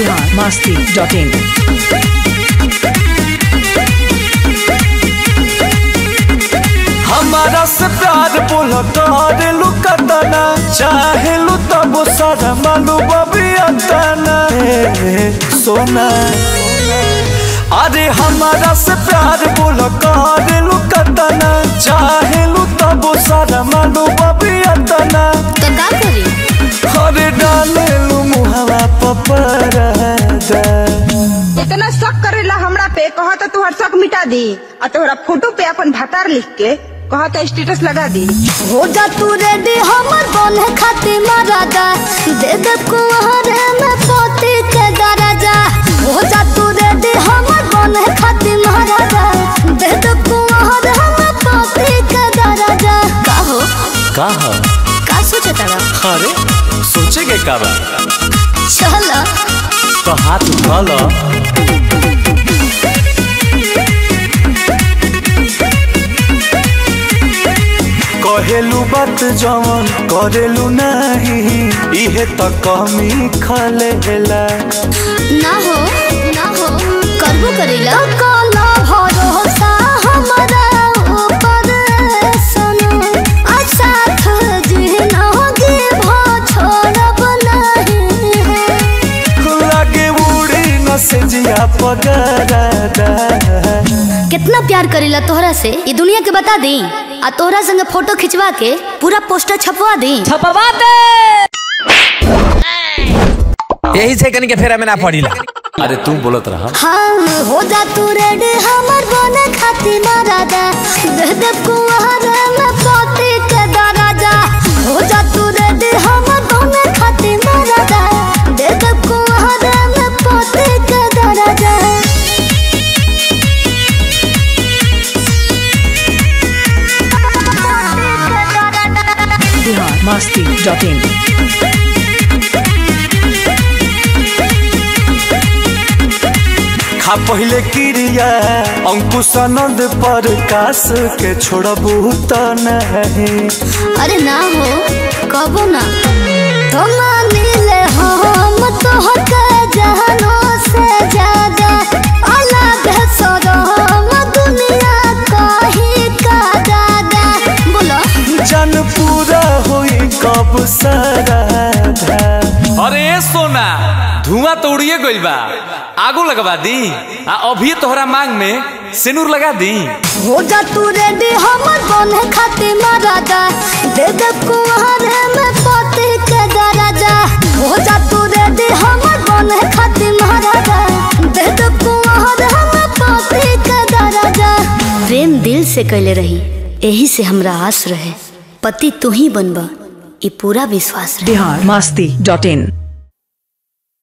Bihar Masti dot in हमारा से प्यार बोलो तोहरे लुकतना चाहे लू तब सारा मालू बबी अतना सोना अरे हमारा से प्यार बोलो तोहरे लुकतना चाहे लू तब सारा मालू बबी अतना तो का करी अरे डाले लू मुहवा पपरा इतना शक करेला हमरा पे कहत तुहर शक मिटा दी और तोहरा फोटो पे अपन भतार लिख के कहत स्टेटस लगा दी हो जा तू रेडी हमर बने खातिर मरादा दे दे कुहरे में पोती के दराजा हो जा तू रेडी हमर बने खातिर मरादा दे दे कुहरे में पोती के दराजा का हो कहा का सोचे तारा अरे सोचेगे का बा चल तो हाथ उठा लो कहेलू बात जवन करेलू नहीं इहे त कमी खलेला ना हो ना हो करबो करेला काला भरोसा हमारा ऊपर सुनो आ साथ जिनोगे भो छोड़ब नहीं लागे उड़ी न से जिया पगरादा कितना प्यार करेला तोहरा से ये दुनिया के बता दी आ तोहरा संगे फोटो खिंचवा के पूरा पोस्टर छपवा दी छपवा दे यही से कनी के फेरा में ना पड़ीला अरे तू बोलत रहा हाँ हो जा तू रेडी हमर बने खातिर मरादा दे दे कुआरे में पोती के दराजा हो जा तू रेडी हमर बने खातिर मरादा दे दे कुआरे में पोती के दराजा बिहार मस्ती डॉट इन खा पहले क्रिया अंकुश आनंद पर कास के छोड़बू त नहीं अरे ना हो कबो ना तो मानिले हम तो हक जहानो से ज्यादा अलग है सदम दुनिया कहीं का दादा बोलो जन पूरा होई कब सराधा अरे ए सोना धुआं तो उड़िए गइल बा आगो लगवा दी आ अभी तोहरा मांग में सिनुर लगा दी हो जा तू रेडी हमर बने खातिर मरादा दे दे कुहरे में पोती के दराजा हो जा तू रेडी हमर बने खातिर मरादा दे दे कुहरे में पोती के दराजा प्रेम दिल से कैले रही यही से हमरा आस रहे पति तू ही बनबा ई पूरा विश्वास रहे बिहार मस्ती डॉट इन